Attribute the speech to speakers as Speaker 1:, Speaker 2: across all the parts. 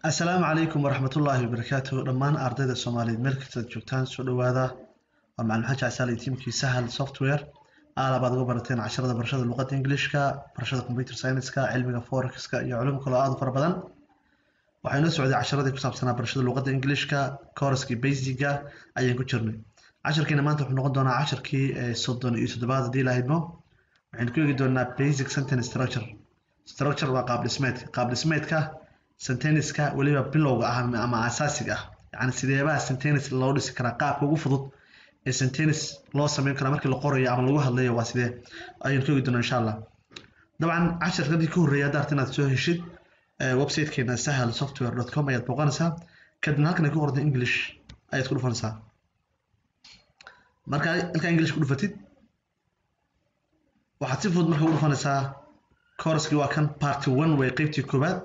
Speaker 1: asalaamu calaykum waraxmatullaahi wabarakaatuh dhammaan ardayda soomaaliyeed meel kastaad joogtaan soo dhowaada waa macalin xaji casaal iyo tiimkii sahal software aalabaad uga barateen casharada barashada luqadda ingilishka barashada computer science-ka cilmiga forexka iyo culum kaloo aad u fara badan waxay noo socday casharadii ku saabsanaa barashada luqadda ingilishka kooraskii basiga ayaan ku jirnay casharkiina maanta wuxuu noqon doonaa casharkii soddon iyo toddobaad haddii lahaydmo waxaynu ku eegi doonaa basic sentence structure structure waa qaab dhismeedka qaab dhismeedka sentenniska weliba bilowga ah ama asaasiga ah yacni sideebaha sentence loo dhisi karaa qaabka ugu fudud ee sentence loo sameyn karaa markii la qorayo ama lagu hadlayo waa sidee ayaynu ka eegi doonaa insha allah dabcan casharkadii ka horreeya hadda arta inaad soo heshid websitekeena sahal software dot com ayaad booqanaysaa kadibna halkan ay ku qorda english ayaad ku dhufanaysaa marka halkaa english ku dhufatid waxaad si fudud marka u dhufanaysaa kooraskii waa kan party one way qeybtii koowaad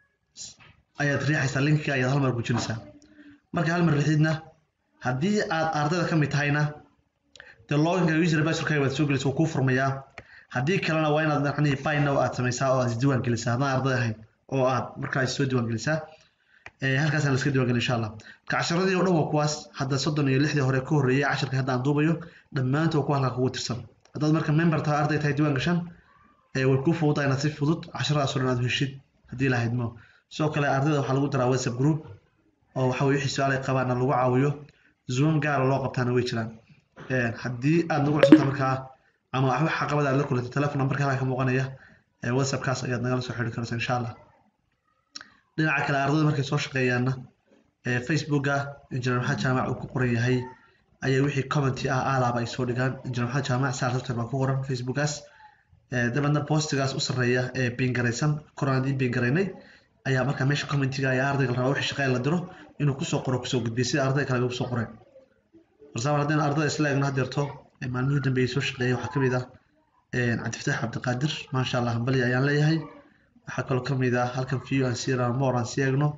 Speaker 1: ayaad riixaysaa linkiga ayaad hal mar gujinaysaa marka hal mar riixidna haddii aad ardayda ka mid tahayna dee loginka user basurkaaga waad soo gelaysa wuu kuu furmayaa haddii kalena waa inaad macnihii bynow aad samaysaa oo aad isdiiwaan gelisaa haddaan arday ahayn oo aad markaa soo diiwaan gelisaa halkaasaan laska diiwan gelin insha allah marka casharadii oo dhan waa kuwaas hadda soddon iyo lixdii hore ka horreeyay casharka hadda aan duubayo dhammaantood waa kuwa halkaa kugu tirsan haddaad marka member tahay arday tahay diiwaan gashan way kuu fududaa inaad si fudud casharadaasoo dhan aad heshid haddii lahaydmo sidoo kale ardayda waxaa lagu daraa whatsapp group oo waxa weye wixii su-aal ay qabaana lagu caawiyo zoom gaara loo qabtaana way jiraan haddii aad nagu cusubta markaa ama waxba caqabada aad la kulantay telefon numberka halkaa ka muuqanaya whatsappkaas ayaad nagala soo xidhi karaysa insha allah dhinaca kale ardayda markay soo shaqeeyaanna facebooka injineer maxamed jaamac uu ku qoran yahay ayaa wixii commenty ah aalaaba ay soo dhigaan injineer maxamed jaamac saar software baa ku qoran facebookaas dabeedna postigaas u sarreeya ee biingaraysan koraan ii biingaraynay ayaa markaa meesha commentiga ayaa ardayga la rabaa wixii shaqeyn la diro inuu kusoo qoro kusoo gudbiyo sida arday kale ugu soo qoreen barsaamar haddayna ardayda isla eegno haddeerto maalmihii dambeeyay soo shaqeeyay waxaa kamid ah cabdifataax cabdiqaadir maasha allah hambali ayaan leeyahay waxaa kaloo kamid ah halkan view aan sii more aan sii eegno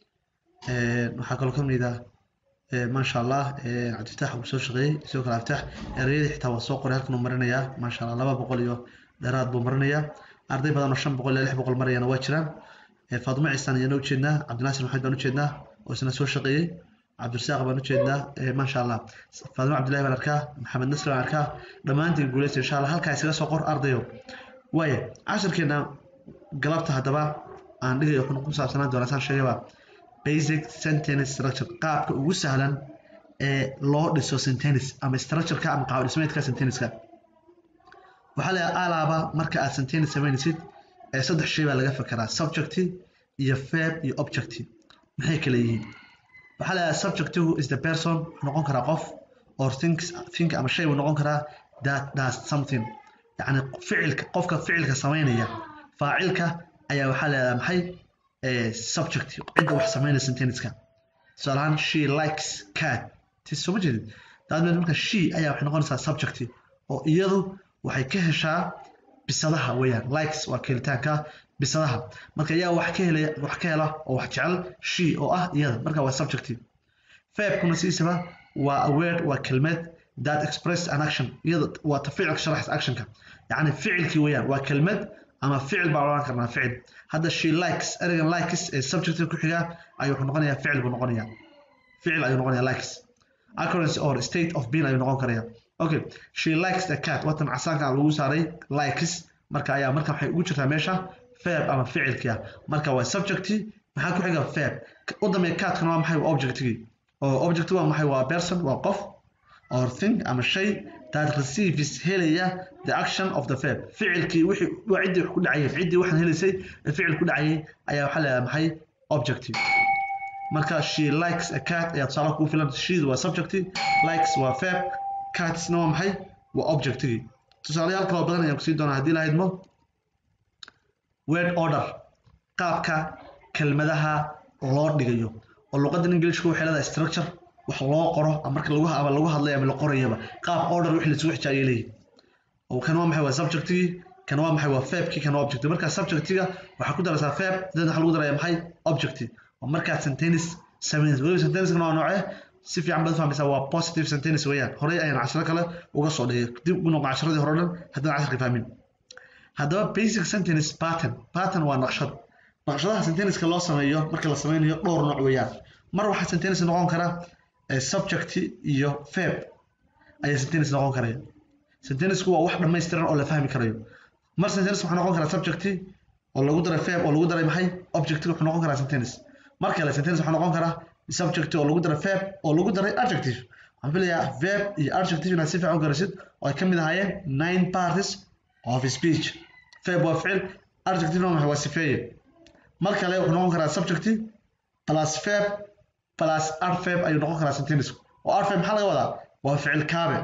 Speaker 1: waxaa kaloo kamid ah maasha allah cabdifataax uu soo shaqeeyey sidoo kale cabdifataax ereyadii xitaa waa soo qoray halkan uu marinayaa maasha allah laba boqol iyo dheeraad buu marinayaa arday badan oo shan boqol iyo lix boqol marayana waa jiraan faadimo ciisaan ayaana ujeednaa cabdinaasir maxamed baan ujeednaa oo isna soo shaqeeyey cabdirasaaq baan ujeednaa maasha allah faadimo cabdillahi baan arkaa maxamed nasri baan arkaa dhammaantiin guuleysta insha allah halkaa isaga soo qor ardayo waaya casharkeena galabta haddaba aan dhigayo wuxuu ku saabsanaan doonaa saan sheegayba basic sentence structure qaabka ugu sahlan ee loo dhiso sentence ama structureka ama qaab dhismeedka sentenceka waxaa la alaaba marka aad sentence samaynaysid saddex shay baa laga fekeraa subjecti iyo verb iyo objecti maxay kala yihiin waxaa la subjectigu is the person wuxuu noqon karaa qof or thinks think ama shay buu noqon karaa that does something yacni ficilka qofka ficilka samaynaya faacilka ayaa waxaa la yidhahdaa maxay subject cidda wax samaynaya sentenceka tusaale ahaan she likes cat tis soo ma jeedid daadmeed marka she ayaa waxay noqonaysaa subjecti oo iyadu waxay ka heshaa bisadaha weeyaan likes waa kelitaanka bisadaha marka yaa wax ka helaya wax ka hela oo wax jecel she oo ah iyada marka waa subjective verbkuna siisaba waa a word waa kelmad that express an action iyada waa ta ficilka sharaxis actionka yacni ficilkii weeyaan waa kelmad ama ficil baan odhan karnaa ficil hadda she likes ereygan likes ee subjective ku xiga ayuu wuxuu noqonayaa ficil buu noqonayaa ficil ayuu noqonayaa likes occurrence or state of being ayuu noqon karaya okay she likes the cat watan casaanka lagu saaray likes marka ayaa marka waxay ugu jirtaa meesha verb ama ficilkii ah marka waa subjecti maxaa ku xiga verb u dambeeya catkana waa maxay waa objectigii oo object waa maxay waa person waa qof or thing ama shay that receives helaya the action of the verb ficilkii wixii waa ciddii wax ku dhacayay ciddii waxaan helaysay ee ficil ku dhacayay ayaa waxaa leeyahay maxay objective marka she likes a cat ayaa tusaale kugu filan she waa subjecti likes waa verb catsna waa maxay waa objectigii tusaalayaal kaloo badan ayaan kusii doonaa haddii lahaydmo word order qaabka kelmadaha loo dhigayo oo luqadan ingilishka waxay leedahay structure wax loo qoro marka lagu ama lagu hadlayo ama la qorayaba qaab order wixii lasugu xijaayay leeyihi oo kan waa maxay waa subjectigii kan waa maxay waa verbkii kan waa objective marka subjectiga waxaa ku daraysaa verb dabeedna waxaa lagu daraya maxay objective oo markaad sentence samaynaysa weliba sentencekana waa noocee si fiican baad fahmaysaa waa positive sentence weeyaan horey ayaan casharo kale uga soo dhigay dib ugu noqon casharadii hore o dhan haddaan casharka fahmin haddaba basic sentence pattern pattern waa naqshad naqshadaha sentenniska loo sameeyo marka la sameynayo dhowr nooc weeyaan mar waxaa sentence noqon kara subject iyo verb ayaa sentence noqon karaya sentennisku waa wax dhammaystiran oo la fahmi karayo mar sentence waxaa noqon karaa subject oo lagu daray verb oo lagu daray maxay object wuxuu noqon karaa sentence mar kale sentence waxaa noqon karaa subject oo lagu daray verb oo lagu daray adjective waxaan filayaa verb iyo adjective inaad si fiican u garasid oo ay ka mid ahaayeen nine parties of speech verb waa ficil adjective maxay waa sifeeye mar kale wuxuu noqon karaa subject plus verb plus adverb ayuu noqon karaa sentence oo adverb maxaa laga wadaa waa ficil kaabe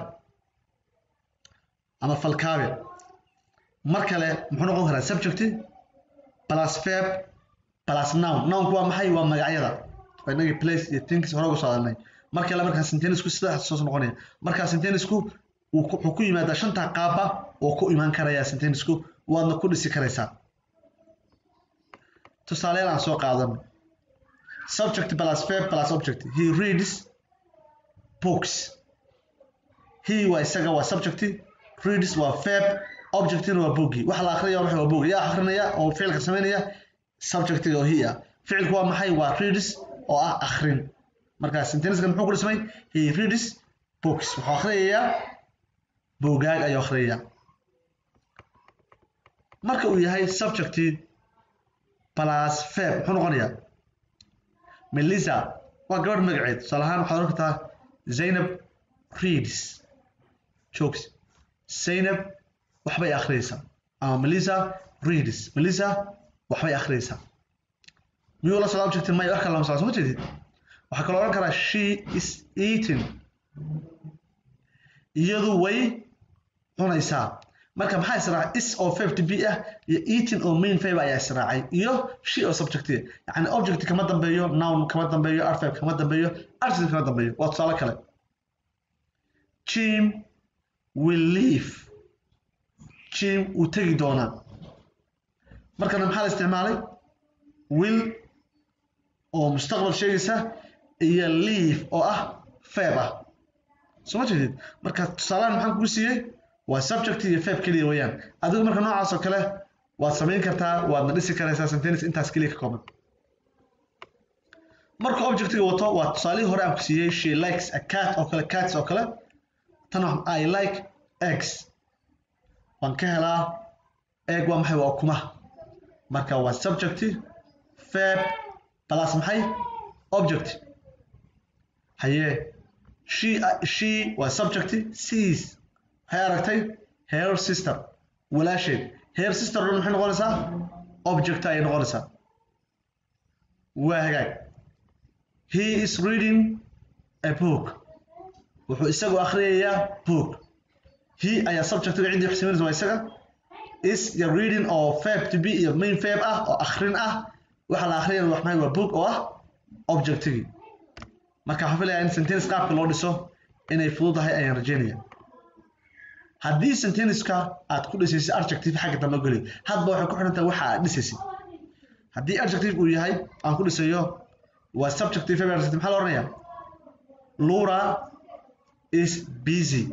Speaker 1: ama fal kaabe mar kale muxuu noqon karaa subject plus verb plus noun nounku waa maxay waa magacyada waa inagii place iyo things hore uga soo hadalnay mar kale markaa sentenisku sidaas soo noqonaya markaa sentenisku wuxuu ku yimaadaa shanta qaaba oo ku imaan karaya sentenisku waadna ku dhisi karaysaa tusaaleel aan soo qaadano subject plus verb plus object he reads books he waa isaga waa subject reads waa verb objectina waa boogi waxa la akhriyaya waxa waa boogi yaa akhrinaya oo ficilka samaynaya subjectiga oo he ah ficilku waa maxay waa reads oo ah akhrin markaa senteniskan muxuu ku dhismay he reads books wuxuu akhriyayaa boogaag ayuu akhriyayaa marka uu yahay subject plus verb muxuu noqonayaa melissa waa gabadh magaceed tusaale ahaan waxaad oran kartaa zaynab reads jokes zaynab waxbay akhriyaysaa ama melissa reads melissa waxbay akhriyaysaa miyuu la socda object maya wax kale lama socdo soo ma jeedid waxaa kaloo odhan karaa she is eating iyadu way cunaysaa marka maxaa israacay is oo verb to be ah iyo eating oo main verb ayaa israacay iyo she oo subject yani object kama dambeeyo noun kama dambeeyo adverb kama dambeeyo adjective kama dambeeyo waa tusaale kale jim will leave jim wuu tegi doonaa markana maxaa la isticmaalay will oo mustaqbal sheegaysa iyo leave oo ah verb ah soo ma jeedid marka tusaalahan maxaan kugu siiyey waa subject iyo verb keliya weeyaan adigu marka noocaas oo kale waad samayn kartaa waadna dhisi karaysaa sentence intaas keliya ka kooban marka objectiga wato waa tusaalihii hore aan ku siiyey she likes a cat oo kale cats oo kale tan i like eggs waan ka helaa egg waa maxay waa ukumaha marka waa subject verb plus maxay object haye she she waa subject sees waxay aragtay her sister walaasheed her sister dhan maxay noqonaysaa object ayay noqonaysaa waa hagaag he is reading a book wuxuu isagu akhriyayaa book he ayaa subjectiga ciddii wax samaynaysa waa isaga is iyo reading oo verb to be iyo main verb ah oo akhrin ah waxa la akhriyana wax maxay waa book oo ah objectigii marka waxaan filayaa in sentence qaabka loo dhiso inay fududahay ayaan rajeynaya haddii sentenceka aad ku dhisaysid adjective xagga dambe geli hadba waxay ku xiran tahay waxa aad dhisaysid haddii adjective uu yahay aan ku dhisayo waa subjective verb adjective maxaa la odhanayaa Laura is busy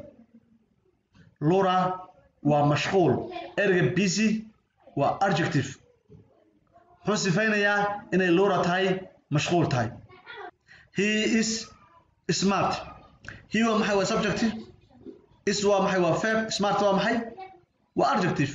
Speaker 1: Laura waa mashquul ereyga busy waa adjective muxuu sifaynayaa inay Laura tahay mashquul tahay he is smart he waa maxay waa subjective is waa maxay waa verb smart waa maxay waa adjective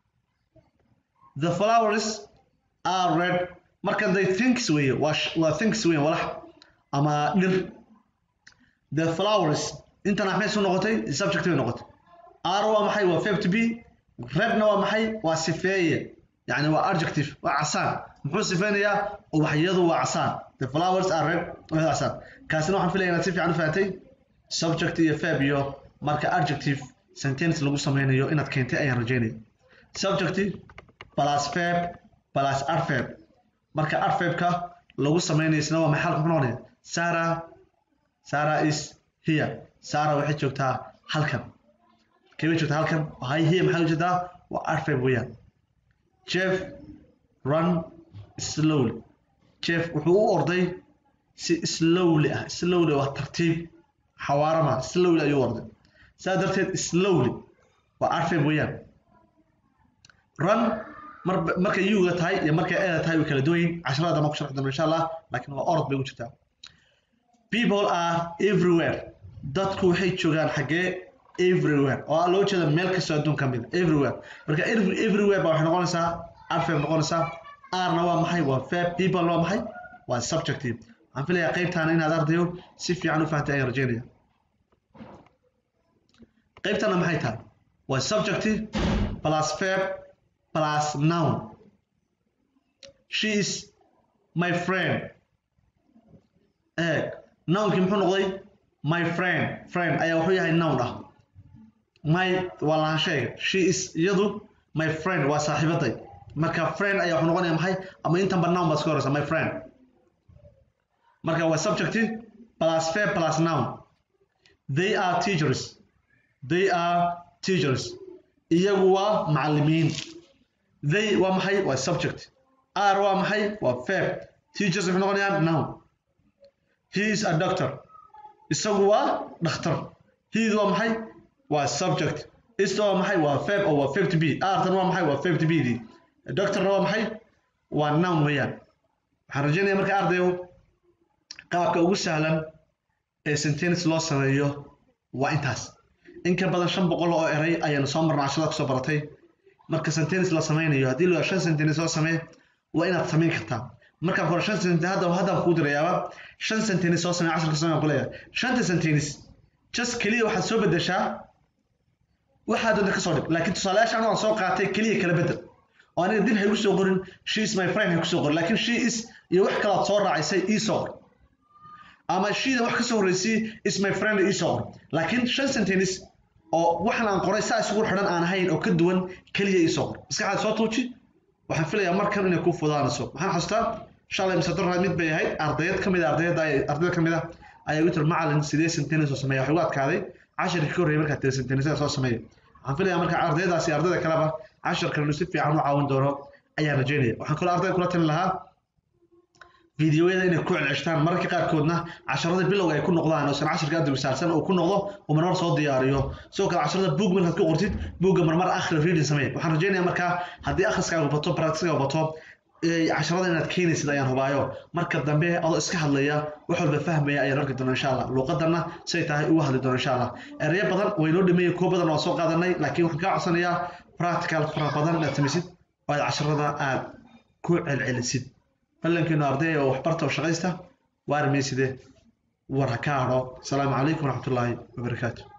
Speaker 1: the flowers are red marka they thinks weeye waa waa thinks weeye walax ama dhir the flowers intana maxay soo noqotay subject bay noqotay are waa maxay waa verb to be redna waa maxay waa sifeeye yani waa adjective waa casaan muxuu sifeynayaa ubaxyadu waa casaan the flowers are red waa casaan kaasina waxaan filaya inaad si fiican u fahatay subject iyo verb iyo marka adjective sentence lagu sameynayo inaad keentay ayaan rajeynaya subject plus verb plus adverb marka adverbka lagu sameynaysna waa maxay halka muxuu noqonaya Sarah Sarah is here Sarah waxay joogtaa halkan kee joogtaa halkan hay here maxay joogtaa waa adverb weeyaan Jeff run slowly Jeff wuxuu u orday si slowly ah slowly waa tartiib xawaarama slowly ayuu orday saa darteed slowly waa adverb weeyaan run mar markay yuga tahay iyo markay eeda tahay way kala duwan yihiin casharada dama ku sharxi doono insha allah laakiin waa orod bay u jirtaa people are everywhere dadku waxay joogaan xaggee everywhere oo loo jeeda meel kastoo adduun ka mid everywhere marka everywhere baa waxay noqonaysaa adverb noqonaysaa rna waa maxay waa verb people waa maxay waa subjective waxaan filayaa qaybtaana inaad ardayo si fiican u fahamtay ayaan rajeynaya qaybtana maxay tahay waa subjective plus verb plus noun she is my friend eeg nounkii muxuu noqday my friend friend ayaa wuxuu yahay noun ah my waa lahaansheega she is iyadu my friend waa saaxiibaday marka friend ayaa wuxuu noqonaya maxay ama intanba noun baad iska horeysa my friend marka waa subjective plus verb plus noun they are teachers they are teachers iyagu waa macallimiin they waa maxay waa subject r waa maxay waa verb teachers wuxuu noqonayaa noun he is a doctor isagu waa dhakhtar heed waa maxay waa subject ista waa maxay waa verb oo waa verb to be artan waa maxay waa verb to be dii doctorna waa maxay waa noun weeyaan waxaan rajeynaya marka ardayo qaabka ugu sahlan ee sentence loo sameeyo waa intaas in ka badan shan boqol oo eray ayaanu soo marna cashada kusoo baratay marka sentence la sameynayo haddii la shan sentence loo samee waa inaad samayn kartaa markaan hore shan sentence hadda haddaan kuu dirayaaba shan sentence soo samee casharka samee ku leeyahay shanta sentence just keliya waxaad soo bedeshaa waxaad doonta kasoo dhig laakiin tusaalayaasha anu aan soo qaatay keliya kala bedel oo aniga dib haygu soo qorin she is my friend haygu soo qorin laakiin she is iyo wax kalaad soo raacisay ii soo qor ama shida wax kasoo horreysay is my friend ii soo qor laakiin shan sentence oo waxan aan qoray saa isugu xidhan aan ahayn oo ka duwan keliya ii soo qor maskaxaad soo tuuji waxaan filayaa markan inay ku fudaanayso maxaan xasuustaa shalay mise doraa mid bay ahayd ardayad ka mid a ardayada ardayda ka mid ah ayaa igu tiri macalin sidee sentence oo sameeya waxay ugu adkaaday casharkii ka horreeyay markaad tiri sentenceda soo sameeya waxaan filayaa marka ardaydaasi ardayda kaleba casharkan inuu si fiican u caawin doono ayaan rajeynaya waxaan kaloo ardayda kula talin lahaa fideoyada inay ku celceshtaan mararka qaarkoodna casharada bilowga ay ku noqdaan oosan casharka aad wisaarsan uu ku noqdo uu marmar soo diyaariyo sidoo kale casharada boog markaad ku qortid boogga marmar akhri reading samee waxaan rajeynayaa markaa haddii akhriskaaga bato practicekaaga bato casharada inaad keenaysid ayaan hubaayo marka dambe adoo iska hadlaya wax walba fahmaya ayaan arki doona insha allah luuqadana say tahay uga hadli doona insha allah ereyo badan way noo dhameeyey kuwo badan waa soo qaadanay laakiin waxaan kaa codsanayaa practical fara badan inaad samaysid oo aad casharada aad ku celcelisid ballankeenu ardaya oo waxbarta oo shaqaysta waarmeyside war ha ka hadho asalaamu calaykum waraxmatullaahi wabarakaatu